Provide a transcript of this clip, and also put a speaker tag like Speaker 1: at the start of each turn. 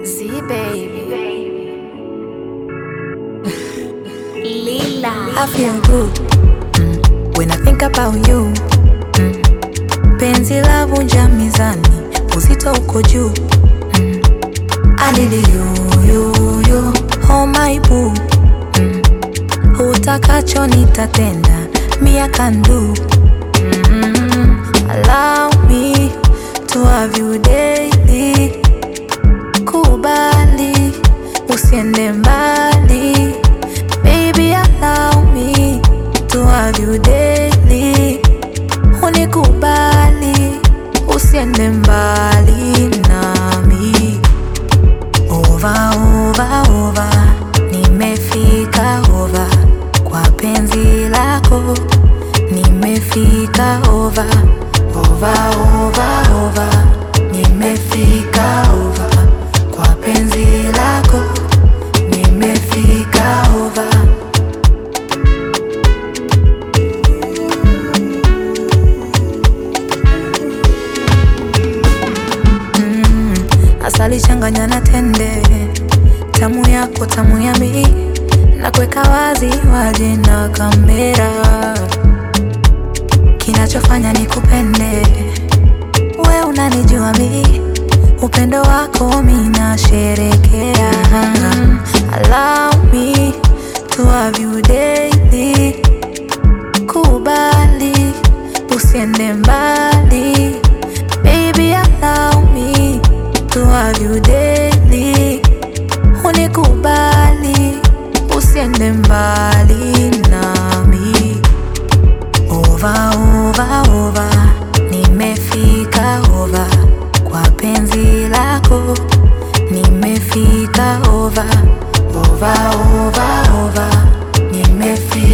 Speaker 1: Z baby. Lila.
Speaker 2: I feel good mm, when I think about you mm. Penzi la vunja mizani, uzito uko juu mm. I need you, you, you, oh my boo mm. Utakacho nitatenda, me I can do mm. Allow me to have you daily Kubali, usiende mbali Baby allow me to have you daily Unikubali, usiende mbali nami Over, over, over Nimefika over Kwa penzi lako Nimefika over Over, over, over Nimefika over Kwa penzi lako Nimefika over Asali changanya na tende, tamu yako tamu ya mi, na kuweka wazi waje na kamera. Kinachofanya ni kupende we, unanijua mi, upendo wako mi nasherekea. Allow me to have you daily, kubali usiende mbali Baby, allow me to have you daily. Unikubali, usiende mbali nami. Over, over, over, nimefika over kwa penzi lako. Nimefika over, over, over, over, nimefika